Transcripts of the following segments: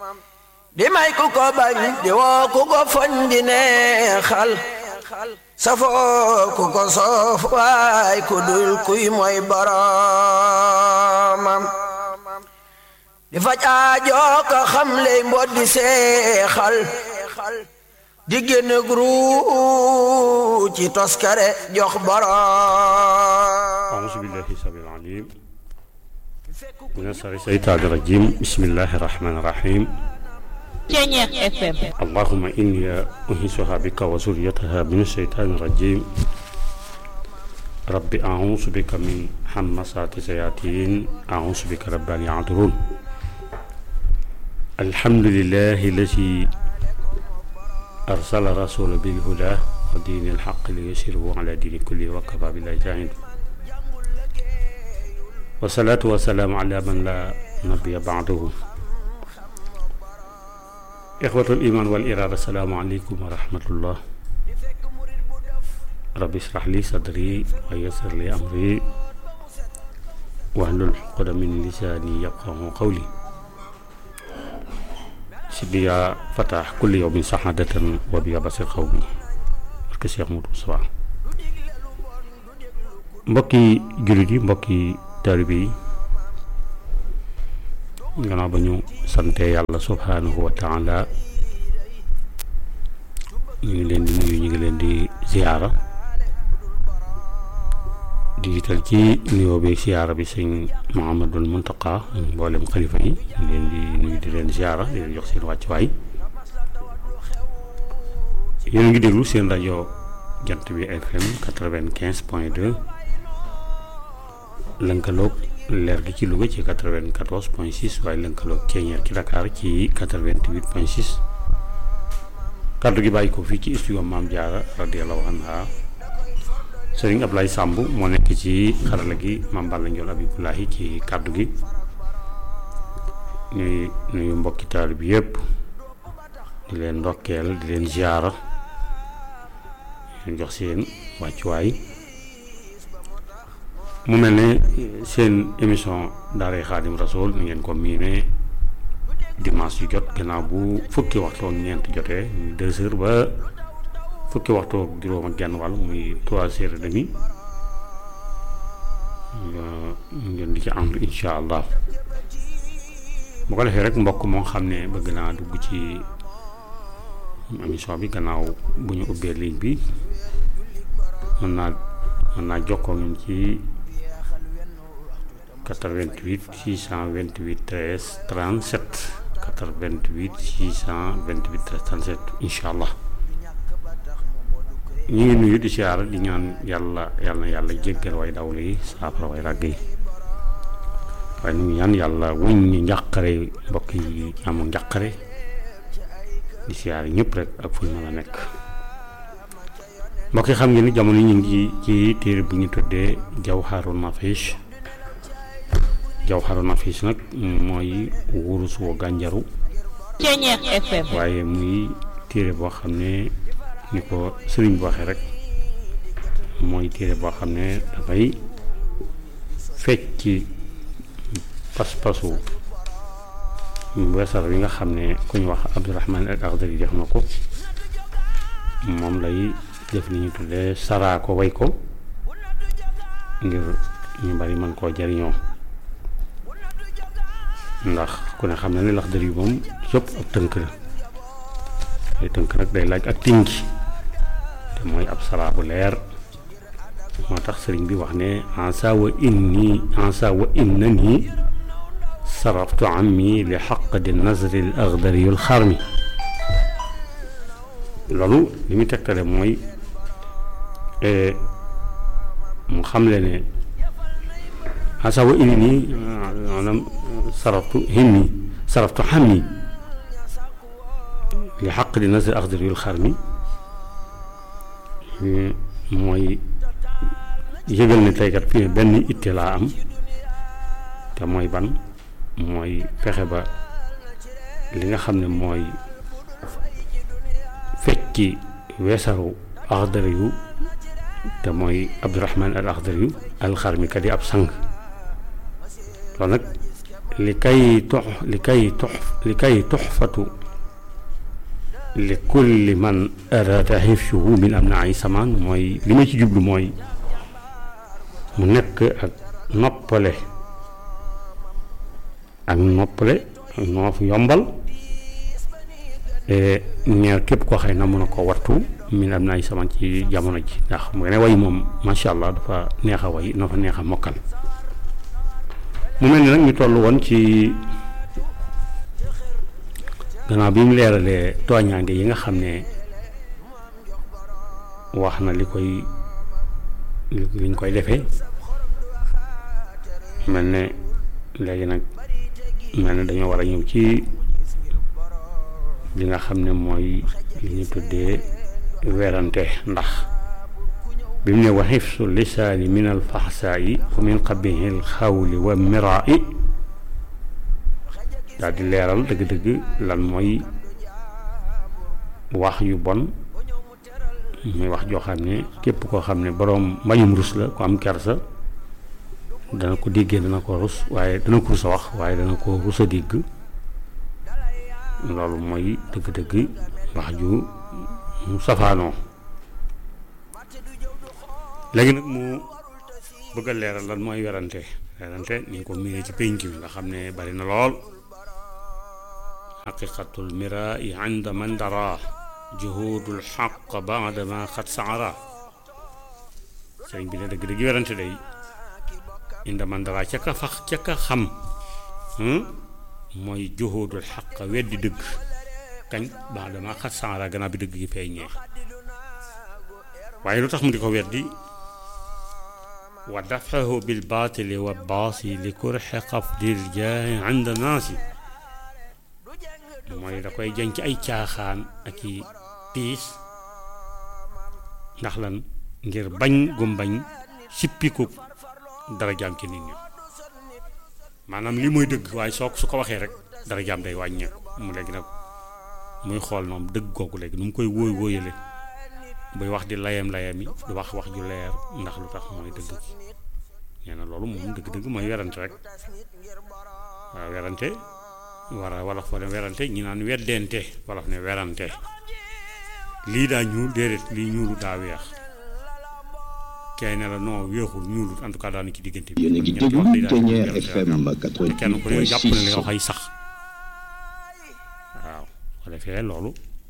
di may ku ko bañ di woo ku ko foñ di neexal safoo ku ko soof waay ku dul kuy mooy boroomam di faj aajoo ko xam ley mbot di seexal di génn gru ci toskare jox boroom أعوذ بالله السميع العليم من الشر الشيطان الرجيم بسم الله الرحمن الرحيم Ceñeex FM اللهم إني أنيسها بك وذريتها من الشيطان الرجيم رب أعوذ بك من همسات الشياطين أعوذ بك رب أن يحضرون الحمد لله الذي أرسل رسول بالهدى ودين الحق ليسره على دين كله وكفى بالله شاهد والصلاة والسلام على من لا نبي بعده إخوة الإيمان والإرادة السلام عليكم ورحمة الله رب اشرح لي صدري ويسر لي أمري واحلل عقدة من لساني يفقهوا قولي سيدي يا فتح كل يوم سعادة وبيا بصير قومي barke Cheikh Modou Moustapha mbokki jullit yi mbokki taalibe yi gannaaw ba ñu sante yàlla subhanahu wa taala ñu ngi leen di nuyu ñu ngi leen di ziyaara di jiital ci nuyoo bi ziyaara bi sëñ Muhammadul Muntaqa mboolem xalifa yi ñu leen di nuyu di leen ziyaara di leen jox seen wàccuwaay yéen a ngi déglu seen rajo jant bi FM quatre-vingt-quinze point deux lënkaloog leer gi ci Louga ci quatre-vingt-quatorze point six waaye lënkaloog ceeñeer ci Dakar ci quatre-vingt-huit point six kaddu gi bàyyi ko fii ci studio Maam Jaara radiyallahu anha Sëriñ Ablaye Samb moo nekk ci xarala gi Maam Balla Njool Abibulahi ci kaddu gi ñuy nuyu mbokki taal bi yëpp di leen ndokkeel di leen ziyaara leen jox seen wàccuwaay mu mel ne seen émission daaray xaadim rasool ni ngeen ko miinee dimanche yu jot gannaaw bu fukki waxtu ak ñeent jotee muy deux heures ba fukki waxtu ak juróom ak genn wàll muy trois heures et demi ngeen di ci ànd incha allah bu ko defee rek mbokk moo xam ne bëgg naa dugg ci émission bi gannaaw bu ñu ubbee ligne bi mën naa mën naa jokkoo ñun ci 88 628 13 37 88 628 13 37 incha allah ñu ngi nuyu di siyaara di ñaan yàlla yàlla na yàlla jéggal way dawlu yi saafara way ràgg yi waaye ñu ngi ñaan yàlla wuñ ñi njàqare mbokk yi amul njàqare di siyaare ñëpp rek ak fu ñu mën a nekk mbokk yi xam ngeen ni jamono ñu ngi ci téere bu ñu tuddee Jawharu Nafis Jawharu Nafis nag mooy wurus woo gànjaru Ceñeex FM waaye muy téere boo xam ne ni ko sëriñ bi waxee rek mooy téere boo xam ne dafay fecc ci pas-pasu weesar wi nga xam ne ku ñu wax Abdourahman al Akhdari def na ko moom lay def li ñu tuddee saraa ko way ko ngir ñu bari mën koo jariñoo ndax ku ne xam ne ne Laxdari moom yëpp ab tënk la day tënk nag day laaj ak tinki te mooy ab saraa bu leer moo tax sëriñ bi wax ne ansa wa inni ansa wa inna nii saraftu ammi li xaqdi nazri al agdari al xarmi loolu li muy tegtale mooy mu xamle ne asawa ini nii maanaam saraftu himmi saraftu xammi li xaqdi nazri al agdari al xarmi mooy yëgal ne teykat fii ne benn itte laa am te mooy ban mooy fexe ba li nga xam ne mooy fecci weesaru axdari yu te mooy abdurahman al axdari yu alxarmi kat yi ab sang loolu nag li kay tux li kay tux li kay tuxfatu li kulli man arada hifsuhu min am na ay samaan mooy li ma ci jublu mooy mu nekk ak noppale ak noppale ak noof yombal ñeer képp koo xëy na mën a ko wattu min am na ay samaan ci jamono ji ndax mu ne way moom macha allah dafa neex a way dafa neex a mokkal mu mel ni nag ñu toll woon ci gannaaw bi mu leeralee tooñaange yi nga xam ne wax na li koy liñ koy defee mel ne léegi nag mel ne dañoo war a ñëw ci li nga xam ne mooy li ñu tuddee werante ndax bi mu ne wa xifsu lisaani min al faxsaayi wa min qabihi al xawli wa miraayi daal di leeral dëgg-dëgg lan mooy wax yu bon muy wax joo xam ne képp koo xam ne boroom mbañum rus la ku am kersa dana ko déggee dana ko rus waaye dana ko rus a wax waaye dana ko rus a dégg loolu mooy dëgg-dëgg wax ju mu safaanoo léegi nag mu bëgg a leeral lan mooy werante werante ni nga ko miiree ci pénc mi nga xam ne bari na lool xaqiqatul mira yi inda man dara juhudul xaq baada ma xat saara sëriñ bi ne dëgg dëgg werante day inda man dara ca ka fax ca ka xam mooy juhudul xaq weddi dëgg kañ baada ma xat saara gannaaw bi dëgg gi feeñee waaye lu tax mu di ko weddi wa dafahu bil baatili wa baasi li kurxe xafdil jaahi inda naasi mooy da koy jañ ci ay caaxaan ak i tiis ndax lan ngir bañ gum bañ sippiku dara jaam ci nit ñi maanaam lii mooy dëgg waaye soo su ko waxee rek dara jaam day wàññeeku mu léegi nag muy xool noom dëgg googu léegi nu mu koy wóoy wóoyale buy wax di layam layam yi du wax wax ju leer ndax lu tax mooy dëgg gi nee na loolu moom dëgg-dëgg mooy werante rek waaw werante war a wolof fa ne werante ñi naan weddente wolof ne werante lii daa ñuul déedéet lii ñuulu daa weex kay ne la non weexul ñuulut en tout cas daanu ci diggante bi yéen a ngi déglu Ténière FM kenn ku ne jàpp na li nga 88.6 wax ay sax waaw ko defee loolu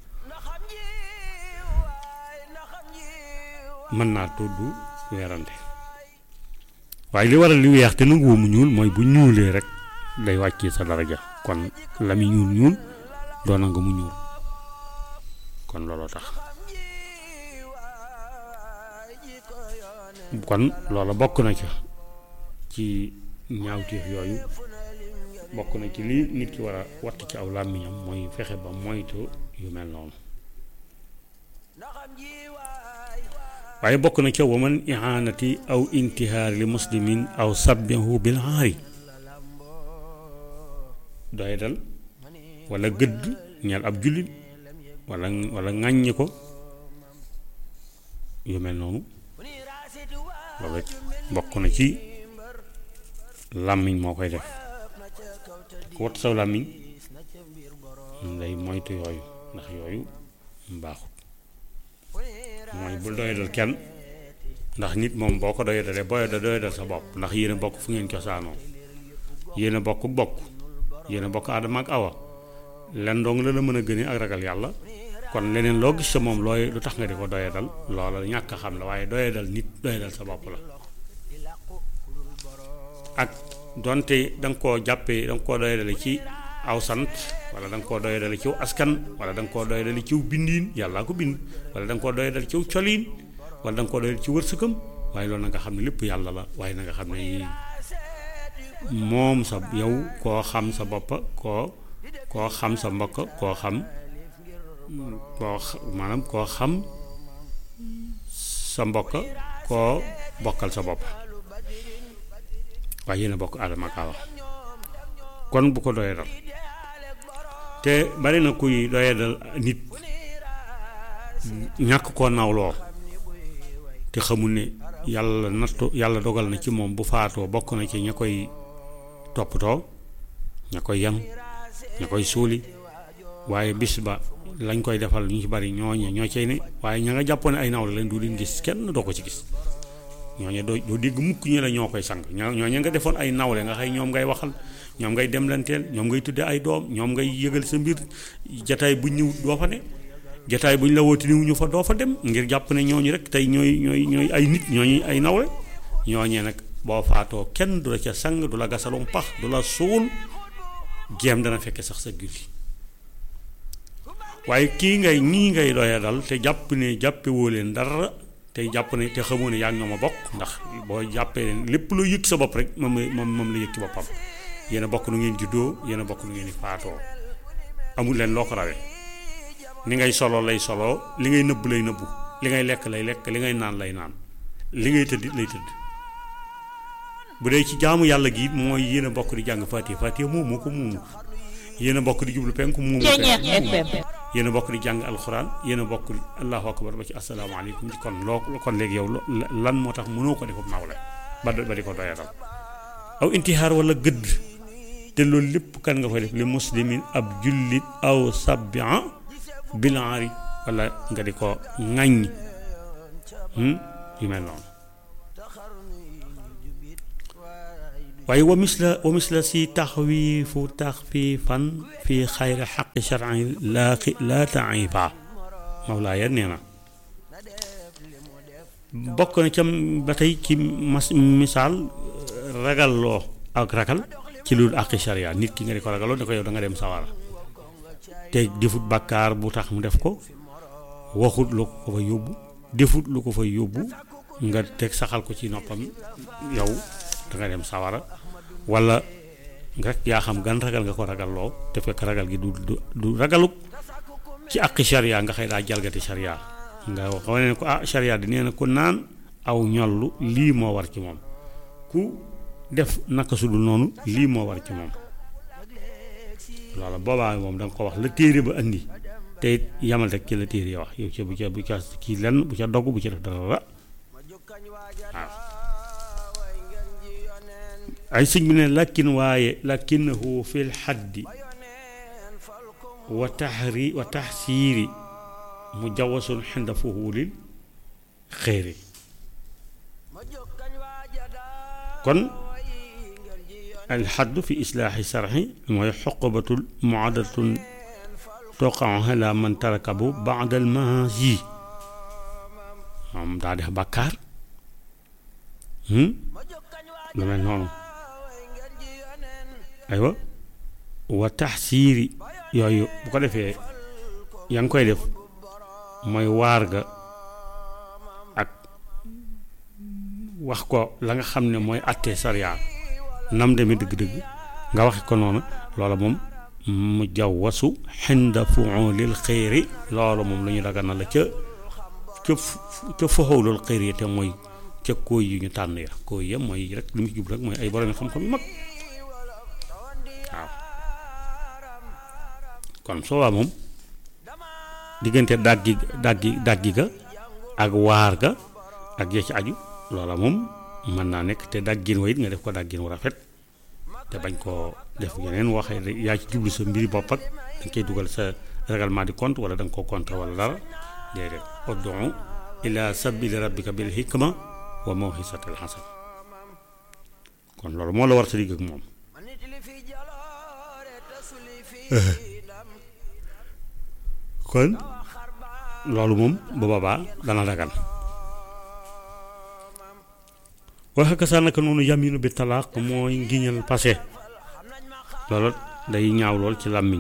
mën naa tudd weerante waaye li waral li weex te nanguwu mu ñuul mooy bu ñuulee rek day wàccee sa daraja kon la muy ñuul ñuul doona nga mu ñuul kon looloo tax kon loola bokk na ca ci ñaawteef yooyu bokk na ci li nit ki war a watt ci aw làmmiñam mooy fexe ba moytu yu mel noonu waaye bokk na ca waman ihanati aw intihaar li muslimin aw sabbihu bil aari doy dal wala gëdd ñeel ab jullit wala wala ŋàññi ko yu mel noonu loolu bokk na ci làmmiñ moo koy def ku wat saw làmmiñ day moytu yooyu ndax yooyu mbaaxut mooy bul doyadal kenn ndax nit moom boo ko doyadalee booy da doyadal sa bopp ndax yéen a bokk fu ngeen cosaanoo yéen a bokk bokk yéen a bokk aadama ak awa len dong la la mën a gënee ak ragal yàlla kon leneen loo gis sa moom looy lu tax nga di ko doyadal loola ñàkk a xam la waaye doyadal nit doyadal sa bopp la ak donte da nga koo jàppee da nga koo doyadale ci aw sant wala da nga koo doyadale ciw askan wala da nga koo doyadale ciw bindiin yàllaa ko bind wala da nga koo doyadale ciw coliin wala da nga koo doyadale ci wërsëgam waaye loolu na nga xam ne lépp yàlla la waaye na nga xam ne moom sa yow koo xam sa bopp koo koo xam sa mbokk koo xam koo maanaam koo xam sa mbokk koo bokkal sa bopp waaye yéen a bokk aadama kaa wax kon bu ko doyee dal te bari na kuy doyee dal nit ñàkk koo nawloo te xamul ne yàlla nattu yàlla dogal na ci moom bu faatoo bokk na ci ña koy toppatoo ña koy yan ña koy suuli waaye bis ba lañ koy defal ñu ci bari ñooñe ñoo cay ne waaye ña nga jàppoon ne ay nawle leen du leen gis kenn doo ko ci gis ñooñe doo doo dégg mukk ñu la ñoo koy sang ñoo ñooñe nga defoon ay nawle nga xëy ñoom ngay waxal ñoom ngay demlanteel ñoom ngay tudde ay doom ñoom ngay yëgal sa mbir jataay buñ ñëw doo fa ne jataay buñ la wooti niw ñu fa doo fa dem ngir jàpp ne ñooñu rek tey ñooy ñooy ñooy ay nit ñooñu ay nawle ñooñee nag boo faatoo kenn du la ca sang du la gasalum pax du la suul jéem dana fekke sax sa julli waaye kii ngay ñii ngay doya dal te jàpp ne jàppe woo leen dara te jàpp ne te xamoo ne yaa ngi ñoom a bokk ndax boo jàppee leen lépp loo yëg sa bopp rek moom moom moom la yëg ci boppam yéen a bokk nu ngeen juddoo yéen a bokk nu ngeen di faatoo amul leen loo ko rawee ni ngay solo lay solo li ngay nëbb lay nëbbu li ngay lekk lay lekk li ngay naan lay naan li ngay tëdd lay tëdd bu dee ci jaamu yàlla gi mooy yéen a bokk di jàng Fatiha Fatiha moomu ko moomu yéen a bokk di jublu penku moomu yéen a bokk di jàng alxuraan yéen a bokk allahu akbar ba ci asalaamaaleykum ci kon loo kon léegi yow lan moo tax mënoo ko defam nawle ba ba di ko doyatal aw intihaar wala gëdd te loolu lépp kan nga koy def li muslimin ab jullit aw sabia bilaari wala nga di ko ŋàññ yu mel noonu waaye wa misla wa misla si taxwiifu taxfiifan fi xayri xaqi sharci laa laa taifa mawlaaya nee na bokk na ca ba tey ci mas misaal ragalloo ak ragal ci lu àqi sharia nit ki nga di ko ragaloo da ko yow da nga dem sawara te defut bàkkaar bu tax mu def ko waxut lu ko fa yóbbu defut lu ko fa yóbbu nga teg saxal ko ci noppam yow da nga dem sawara wala rek yaa xam gan ragal nga ko ragalloo te fekk ragal gi du du du ragalu ci àqi sharia nga xëy daa jalgati sharia nga wane ne ko ah sharia di nee na ko naan aw ñollu lii moo war ci moom ku def naka su dul noonu lii moo war ci moom loola boobaa moom da nga ko wax la téere ba andi te it yamal rek ci la téere ya wax yow ca bu ca bu ca kii lenn bu ca dogg bu ca def dara waaw ay sëñ bi ne lakin waaye lakinahu fil xaddi wa taxri wa taxsiiri mu jawasun xinda fuhuulil xéeri kon alxaddu fi islaaxi sarxi mooy xoqabatul muadatun toqaw ala man tarakabu baadal maasi moom daa def bàkkaar lu mel noonu aywa wa taxsiiri yooyu bu ko defee yaa ngi koy def mooy waar ga ak wax ko la nga xam ne mooy àttee sariya nam demee dëgg-dëgg nga waxe ko noonu loola moom mu jawwasu xinda fuulil xëyri loolu moom la ñu daga na la ca ca ca foxowlul xëyri te mooy ca kooy yu ñu tànn ya kooy ya mooy rek li mu ci jub rek mooy ay borom xam-xam yu mag waaw kon soobaa moom diggante dàggi dàggi dàggi ga ak waar ga ak ya ci aju loola moom mën naa nekk te dàggin wa it nga def ko dàggin wu rafet te bañ koo def yeneen waxee yaa ci jublu sa mbiri bopp ak dañ koy dugal sa règlement di compte wala da nga koo compte wala dara déedéet ud'u ila sabili rabbika bil hikma wa mawhisatil hasan kon loolu moo la war sa digg ak moom kon loolu moom bu boobaa dana dagan waxe ka saa naka noonu yaminu bi talaaq mooy ngiñal passé loolu day ñaaw lool ci làmmiñ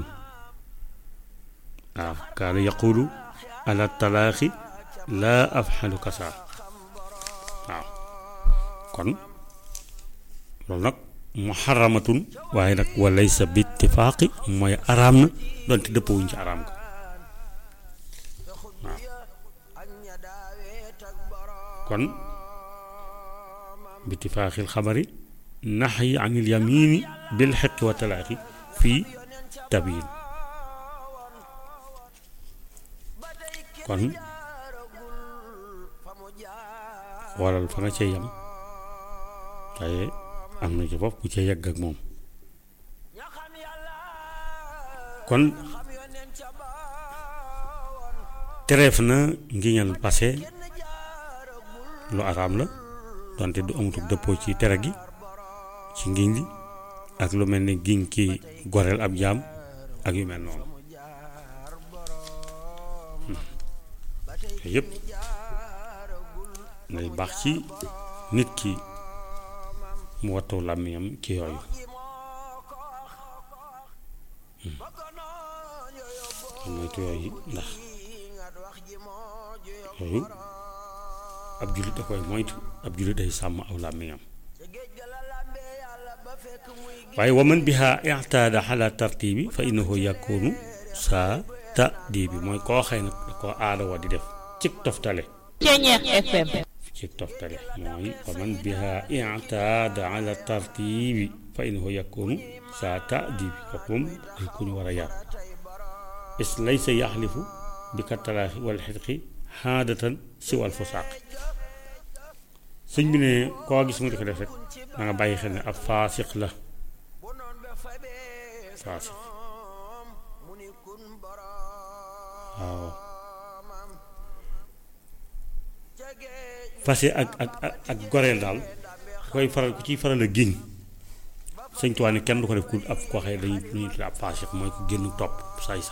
waaw kaana yaqulu ala talaaqi laa afxalu kasa waaw kon loolu nag muharramatun waaye nag wa laysa bi ittifaaqi mooy araam na donte dëppawuñ ci araam ga waaw kon bi ittifaaxil xabari naxyi an il yamini bil xeqi wa talaaqi fii tabiin kon xoolal fa nga cee yem waaye am na ci bopp bu ca yegg ak moom kon tereef na ngiñal passé lu araam la donte du amatul dëppoo ci tere gi ci ngiñ li ak lu mel ni giñ ki goreel ab jaam ak yu mel noonu yëpp ngay baax ci nit ki mu wattu làmmiñam ci yooyu moytu yooyu ndax yooyu ab jullit da koy moytu ab jullit day sàmm aw làmmiñam waaye waman biha ixtaada xala tartibi fa innahu yakunu saa ta di bi mooy koo xëy nag da koo aada wa di def cig toftale Ceñeex FM cig toftale mooy waman biha ixtaada ala tartibi fa innahu yakunu saa ta di bi kooku moom ku ñu war a yar is laysa yaxlifu bi kattalaaxi wal xitqi xaadatan si wal fusaaq sëñ bi ne koo gis mu di ko def rek da nga bàyyi xel ne ab faasiq la faasiq waaw fase ak ak ak ak goreel daal koy faral ku ciy faral a giñ sëñ Tuubaa ne kenn du ko def ku ab koo xëy dañuy dañuy tudd ab faasiq mooy ku génn topp saay saay